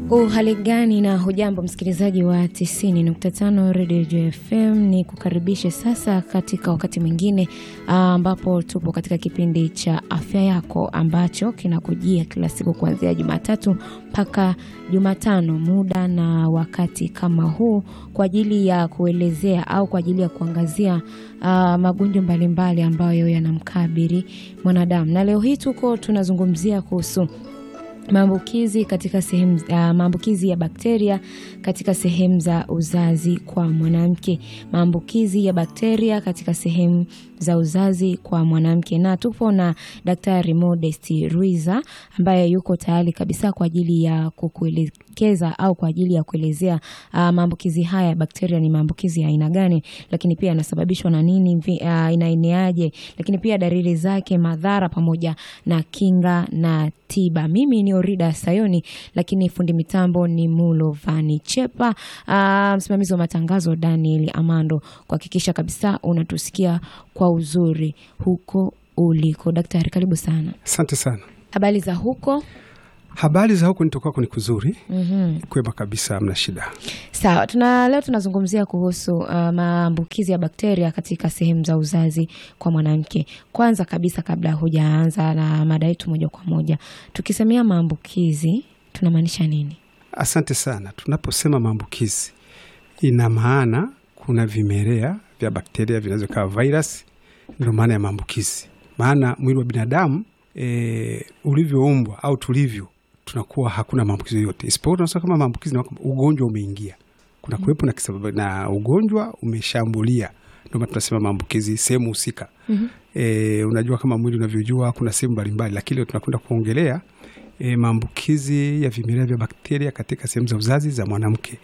Uhali gani na hujambo msikilizaji wa 90.5 Radio FM, ni kukaribishe sasa katika wakati mwingine ambapo tupo katika kipindi cha afya yako ambacho kinakujia kila siku kuanzia Jumatatu mpaka Jumatano, muda na wakati kama huu, kwa ajili ya kuelezea au kwa ajili ya kuangazia uh, magonjwa mbalimbali ambayo yanamkabili mwanadamu, na leo hii tuko tunazungumzia kuhusu maambukizi katika sehemu uh, maambukizi ya bakteria katika sehemu za uzazi kwa mwanamke, maambukizi ya bakteria katika sehemu za uzazi kwa mwanamke, na tupo na Daktari Modest Ruiza ambaye yuko tayari kabisa kwa ajili ya kukuelekeza au kwa ajili ya kuelezea uh, maambukizi haya ya bakteria ni maambukizi ya aina gani, lakini pia yanasababishwa na nini, uh, inaeneaje, lakini pia dalili zake, madhara pamoja na kinga na tiba. Mimi ni Orida Sayoni, lakini fundi mitambo ni Mulo Vani Chepa, uh, msimamizi wa matangazo Daniel Amando, kuhakikisha kabisa unatusikia kwa uzuri huko uliko. Daktari, karibu sana. Asante sana. Habari za huko? Habari za huku nitokwako ni kuzuri. mm-hmm. Kwema kabisa, hamna shida. Sawa, tuna leo tunazungumzia kuhusu uh, maambukizi ya bakteria katika sehemu za uzazi kwa mwanamke. Kwanza kabisa, kabla hujaanza na mada yetu moja kwa moja, tukisemea maambukizi tunamaanisha nini? Asante sana. Tunaposema maambukizi, ina maana kuna vimelea vya bakteria vinaweza kawa virus, ndio maana ya maambukizi. Maana mwili wa binadamu e, ulivyoumbwa au tulivyo tunakuwa hakuna maambukizi yoyote, isipokuwa tunasema kama maambukizi na ugonjwa umeingia, kuna kuwepo na kisababu na ugonjwa umeshambulia, ndio maana tunasema maambukizi sehemu husika. mm-hmm. E, unajua kama mwili unavyojua kuna sehemu mbalimbali, lakini leo tunakwenda kuongelea e, maambukizi ya vimelea vya bakteria katika sehemu za uzazi za mwanamke.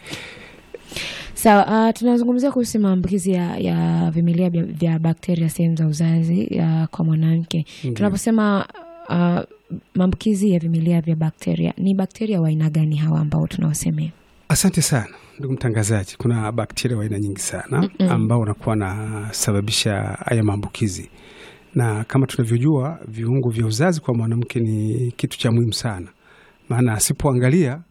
Sawa, uh, tunazungumzia kuhusu maambukizi ya, ya vimelea vya, vya bakteria sehemu za uzazi ya, kwa mwanamke. Tunaposema uh, maambukizi ya vimelea vya bakteria, ni bakteria wa aina gani hawa ambao tunawasemea? Asante sana ndugu mtangazaji. Kuna bakteria wa aina nyingi sana Mm-mm. ambao wanakuwa wanasababisha haya maambukizi, na kama tunavyojua viungo vya uzazi kwa mwanamke ni kitu cha muhimu sana, maana asipoangalia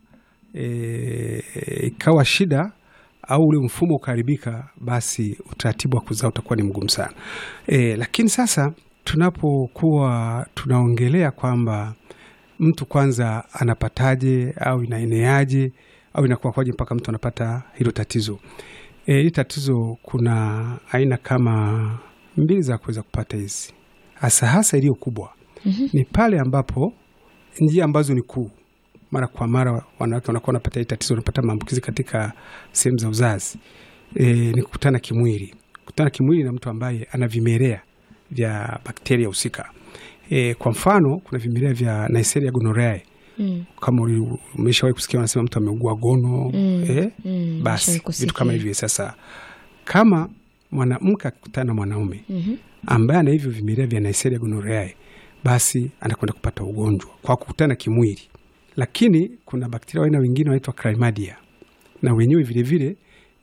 e, ikawa shida au ule mfumo ukaharibika, basi utaratibu wa kuzaa utakuwa ni mgumu sana e, lakini sasa tunapokuwa tunaongelea kwamba mtu kwanza anapataje au inaeneaje au inakuwa kwaje mpaka mtu anapata hilo tatizo. E, hili tatizo kuna aina kama mbili za kuweza kupata hizi, hasa hasa iliyo kubwa Mhm. ni pale ambapo njia ambazo ni kuu, mara kwa mara wanawake wanakuwa wanapata hili tatizo, wanapata maambukizi katika sehemu za uzazi e, ni kukutana kimwili, kukutana kimwili na mtu ambaye ana vimelea vya bakteria husika. E, kwa mfano kuna vimelea vya Neisseria gonorrhoeae Mm. kama uli- umeshawahi kusikia wanasema mtu ameugua gono Mm. eh? Mm. Basi Nishawahi vitu kama kusikia. hivyo. Sasa kama mwanamke akikutana na mwanaume Mhm. ambaye ana hivyo vimelea vya Neisseria gonorrhoeae, basi anakwenda kupata ugonjwa kwa kukutana kimwili. Lakini kuna bakteria wa aina wengine wanaitwa chlamydia, na wenyewe vilevile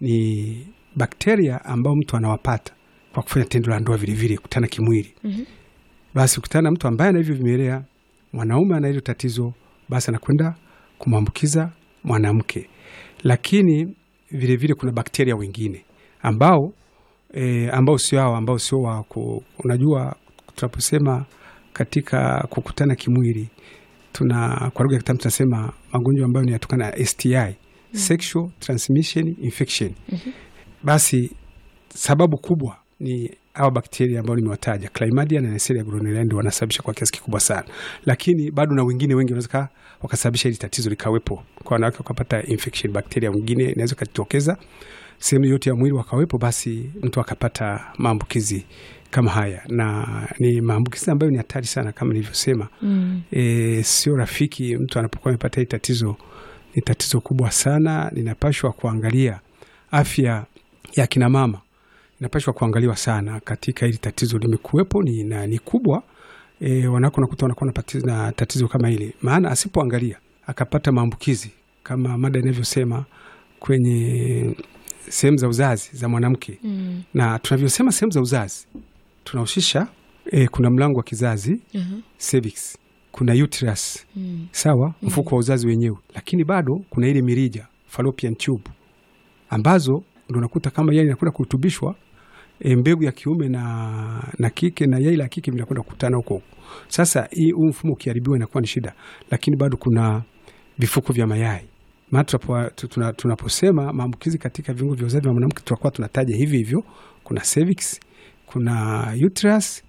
ni bakteria ambao mtu anawapata kwa kufanya tendo la ndoa, vilevile kukutana kimwili Mhm. basi ukutana na mtu ambaye ana hivyo vimelea, mwanaume ana hilo tatizo, basi anakwenda kumwambukiza mwanamke. Lakini vilevile vile kuna bakteria wengine ambao e, ambao sio hao, ambao sio wa ku, unajua tunaposema katika kukutana kimwili tuna kwa lugha ya kitaalamu tunasema magonjwa ambayo ni yatokana na STI, sexual transmission infection. Mhm. Basi sababu kubwa ni hawa bakteria ambao nimewataja Chlamydia na Neisseria gonorrhoeae ndio wanasababisha kwa kiasi kikubwa sana, lakini bado na wengine wengi wanaweza wakasababisha hili tatizo likawepo kwa wanawake, wakapata infection, bakteria wengine inaweza ikajitokeza sehemu yote ya mwili wakawepo, basi mtu akapata maambukizi kama haya, na ni maambukizi ambayo ni hatari sana kama nilivyosema. Mm. E, sio rafiki mtu anapokuwa amepata hili tatizo, ni tatizo kubwa sana, linapashwa kuangalia afya ya kina mama inapashwa kuangaliwa sana katika hili tatizo limekuwepo ni, na, ni kubwa e, wanako nakuta wanakuwa na pati- na tatizo kama hili, maana asipoangalia akapata maambukizi kama mada inavyosema kwenye sehemu za uzazi za mwanamke Mm. na tunavyosema sehemu za uzazi tunahusisha e, kuna mlango wa kizazi Aha. cervix, kuna uterus Mm. sawa, mfuko wa uzazi wenyewe, lakini bado kuna ile mirija fallopian tube ambazo ndo unakuta kama yai inakwenda kurutubishwa e, mbegu ya kiume na, na kike na yai la kike vinakwenda kukutana huko huko. Sasa hii huu mfumo ukiharibiwa inakuwa ni shida, lakini bado kuna vifuko vya mayai. Maana tunapo- tu- tuna- tunaposema maambukizi katika viungo vya uzazi wa mwanamke tunakuwa tunataja hivi hivyo, kuna cervix, kuna uterus,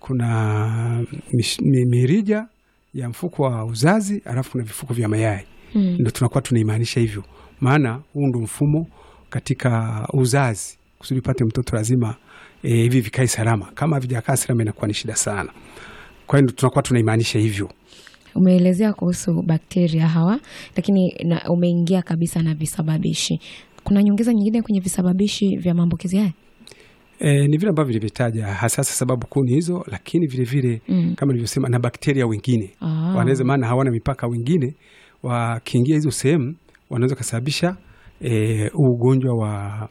kuna mish- mi- mirija ya mfuko wa uzazi, alafu kuna vifuko vya mayai Mm. ndo tunakuwa tunaimaanisha hivyo, maana huu ndo mfumo katika uzazi. Kusudi upate mtoto lazima e, hivi vikae salama. Kama havijakaa salama, inakuwa ni shida sana. Kwa hiyo ndo tunakuwa tunaimaanisha hivyo. Umeelezea kuhusu bakteria hawa, lakini na umeingia kabisa na visababishi. Kuna nyongeza nyingine kwenye visababishi vya maambukizi haya? E, ni vile ambavyo vilivyotaja hasa sababu kuu ni hizo, lakini vilevile Mm. kama nilivyosema na bakteria wengine Ah. wanaweza, maana hawana mipaka. Wengine wakiingia hizo sehemu wanaweza kasababisha e, huu ugonjwa wa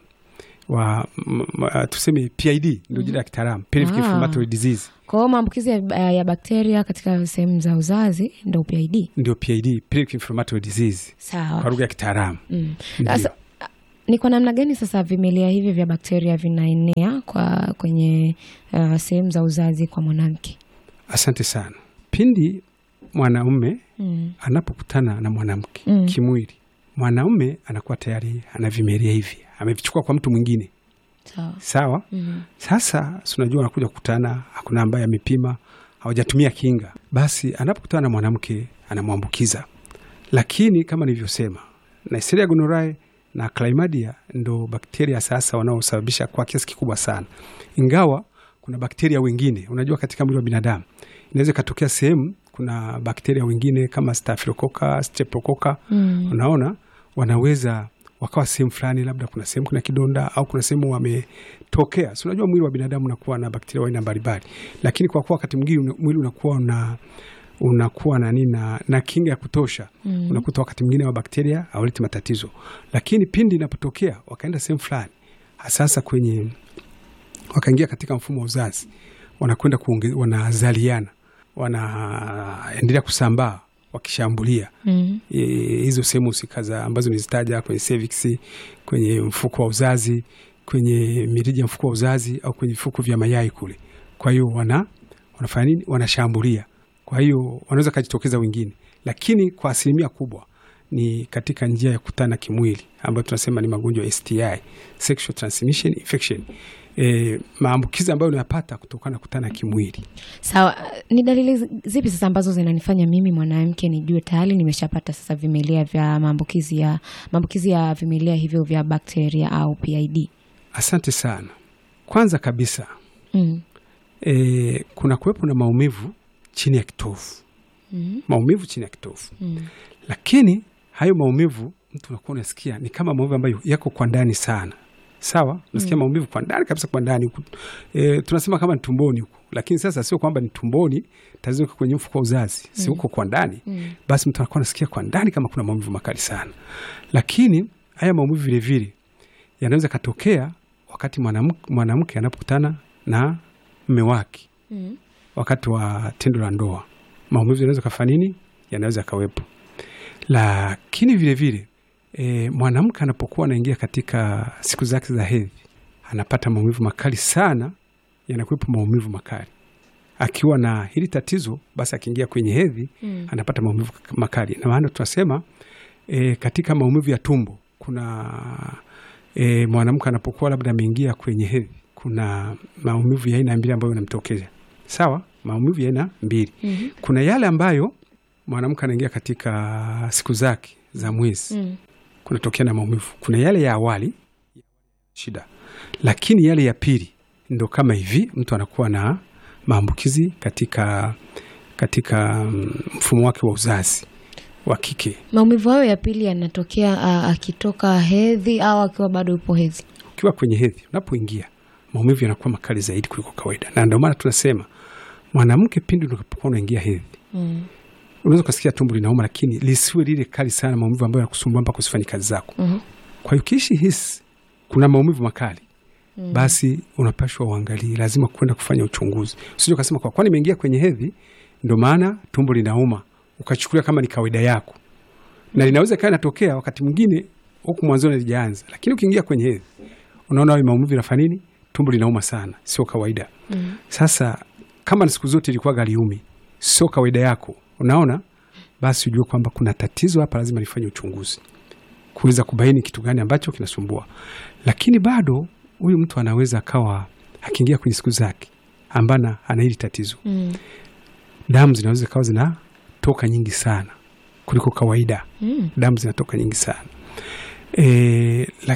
wa m, m, tuseme PID ndio jina la kitaalamu, pelvic Ah. inflammatory disease Kwa hiyo maambukizi ya, ya bakteria katika sehemu za uzazi ndo PID. ndio PID, pelvic inflammatory disease kwa Sawa. lugha ya kitaalamu. Mm. Ndio. Sasa ni kwa namna gani sasa vimelea hivi vya bakteria vinaenea kwa kwenye uh, sehemu za uzazi kwa mwanamke? Asante sana. Pindi mwanaume Mm. anapokutana na mwanamke Mm. kimwili, mwanaume anakuwa tayari ana vimelea hivi, amevichukua kwa mtu mwingine, Sawa. sawa. Mm. Sasa si unajua, anakuja kukutana, hakuna ambaye amepima, hawajatumia kinga, basi anapokutana na mwanamke anamwambukiza. Lakini kama nilivyosema, Neisseria gonorrhoeae na chlamydia ndo bakteria sasa wanaosababisha kwa kiasi kikubwa sana, ingawa kuna bakteria wengine. Unajua, katika mwili wa binadamu inaweza ikatokea sehemu kuna bakteria wengine kama staphylococcus, streptococcus Mm. unaona wanaweza wakawa sehemu fulani, labda kuna sehemu kuna kidonda au kuna sehemu wametokea. Si unajua mwili wa binadamu unakuwa na bakteria wa aina mbalimbali, lakini kwa kuwa wakati mwingine mwili unakuwa una unakuwa na nini na, na kinga ya kutosha Mm. unakuta wakati mwingine wa bakteria hawaleti matatizo, lakini pindi inapotokea wakaenda sehemu fulani, sasa kwenye wakaingia katika mfumo wa uzazi, wanakwenda kuonge- wanazaliana, wanaendelea kusambaa wakishambulia Mm. e, hizo sehemu husika za ambazo nizitaja kwenye cervix, kwenye mfuko wa uzazi, kwenye mirija ya mfuko wa uzazi au kwenye vifuko vya mayai kule. Kwa hiyo wana wanafanya nini? Wanashambulia. Kwa hiyo wanaweza kajitokeza wengine, lakini kwa asilimia kubwa ni katika njia ya kutana kimwili ambayo tunasema ni magonjwa ya STI, sexual transmission infection, e, maambukizi ambayo unayapata kutokana na kutana kimwili. Sawa, ni dalili zi- zipi sasa ambazo zinanifanya mimi mwanamke nijue tayari nimeshapata sasa vimelea vya maambukizi ya maambukizi ya vimelea hivyo vya bakteria au PID? Asante sana. Kwanza kabisa Mm. e, kuna kuwepo na maumivu chini ya kitovu, Mm. maumivu chini ya kitovu, Mm. lakini hayo maumivu mtu unakuwa unasikia ni kama maumivu ambayo yako kwa ndani sana, sawa. Unasikia maumivu kwa ndani kabisa, kwa ndani huku e, tunasema kama ni tumboni huku, lakini sasa sio kwamba ni tumboni, tatizo liko kwenye mfuko wa uzazi, si huko kwa ndani. Mm. Basi mtu anakuwa anasikia kwa ndani kama kuna maumivu makali sana, lakini haya maumivu vilevile yanaweza katokea wakati mwanamke mwanamke anapokutana na mme wake Mm. wakati wa tendo la ndoa, maumivu yanaweza kafanya nini, yanaweza kawepo. Lakini vilevile e, mwanamke anapokuwa anaingia katika siku zake za hedhi anapata maumivu makali sana, yanakuwepo maumivu makali. Akiwa na hili tatizo, basi akiingia kwenye hedhi Mm. anapata maumivu makali, na maana tunasema e, katika maumivu ya tumbo kuna e, mwanamke anapokuwa labda ameingia kwenye hedhi, kuna maumivu ya aina mbili ambayo yanamtokea. Sawa, maumivu ya aina mbili. Mhm. Kuna yale ambayo mwanamke anaingia katika siku zake za mwezi, Mm. kunatokea na maumivu. Kuna yale ya awali shida, lakini yale ya pili ndo kama hivi, mtu anakuwa na maambukizi katika katika mm, mfumo wake wa uzazi wa kike. Maumivu hayo ya pili yanatokea ah, akitoka hedhi au akiwa bado yupo hedhi? Ukiwa kwenye hedhi, unapoingia maumivu yanakuwa makali zaidi kuliko kawaida, na ndio maana tunasema mwanamke, pindi unapokuwa unaingia hedhi, Mm. unaweza ukasikia tumbo linauma, lakini lisiwe lile kali sana, maumivu ambayo yanakusumbua mpaka usifanye kazi zako. Mhm. Kwa hiyo ukiishi hisi kuna maumivu makali basi unapashwa uangalie, lazima kwenda kufanya uchunguzi. Usije ukasema kwa kwani nimeingia kwenye hedhi ndo maana tumbo linauma ukachukulia kama ni kawaida yako, na linaweza ikawa inatokea wakati mwingine huku mwanzoni lijaanza, lakini ukiingia kwenye hedhi unaona hayo maumivu yanafanya nini, tumbo linauma sana, sio kawaida. Mm. Sasa kama ni siku zote ilikuwa galiumi, sio kawaida yako, unaona, basi ujue kwamba kuna tatizo hapa, lazima nifanye uchunguzi kuweza kubaini kitu gani ambacho kinasumbua. Lakini bado huyu mtu anaweza akawa akiingia kwenye siku zake ambana ana hili tatizo, Mm. damu zinaweza kawa zinatoka nyingi sana kuliko kawaida, Mm. damu zinatoka nyingi sana e,